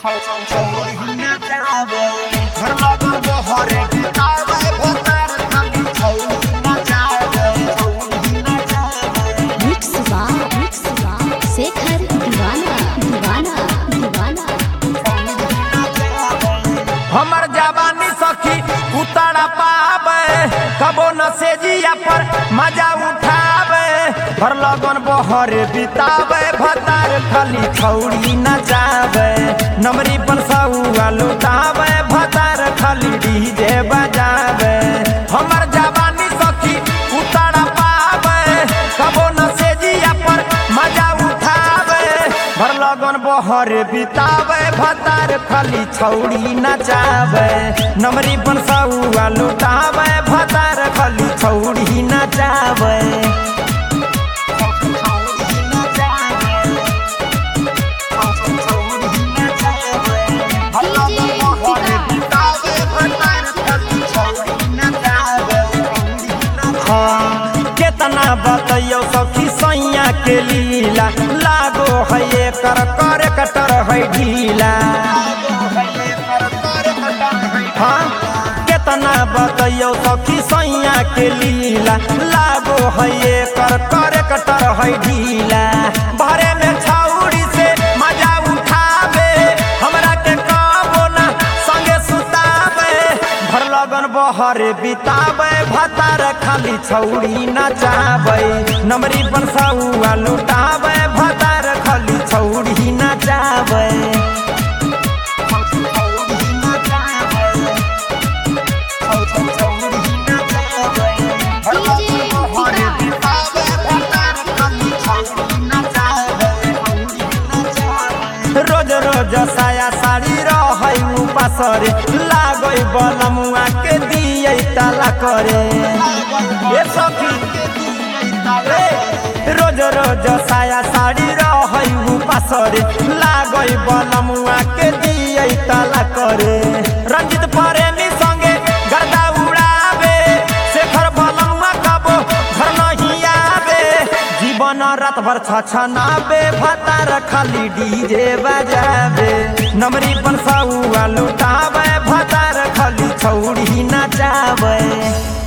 mix बा mix बा शेखर दीवाना दीवाना दीवाना हमर जवानी सखी उतारा पावे कबो न सेजिया पर मजा उठावे भर लगन बहरे बितावे भतार खाली खौड़ी न जावे नमरी पर सौआ लुटावे भतार खाली डीजे बजावे हमर जवानी सखी उतारा पावे कबो न सेजिया पर मजा उठावे भर लगन बहरे बितावे भतार खाली छौड़ी नचावे नमरी बनसाउआ लुटावे भतार खाली छौड़ी नचावे हाँ, केतना बतैयो सखी सैया के लीला लागो है एकर कर कटर है ढीला हाँ केतना बतैयो सखी सैया के लीला लागो है एकर कर कटर है ढीला भरे में छौड़ी से मजा उठावे हमरा के कबो ना संगे सुतावे भर लगन बहरे बितावे भतार खाली छौड़ी नचावे नमरी बनसाउआ लुटावे भतार खाली छौड़ी नचावे रोज रोज साया साड़ी रहै उपासरे लागै बलमुआ के दियै ताला करे ए सखी ए, रोज रोज साया साड़ी रहै उपासरे लागै बलमुआ के दियै ताला करे रंजित प्रेमी संगे गर्दा उड़ावे शेखर बलमुआ कबो घर नहीं आवे जीवन रात भर छछनाबे भतार खाली डीजे बजावे नमरी बनसाउआ लुटावे भतार खाली छौड़ी नचावे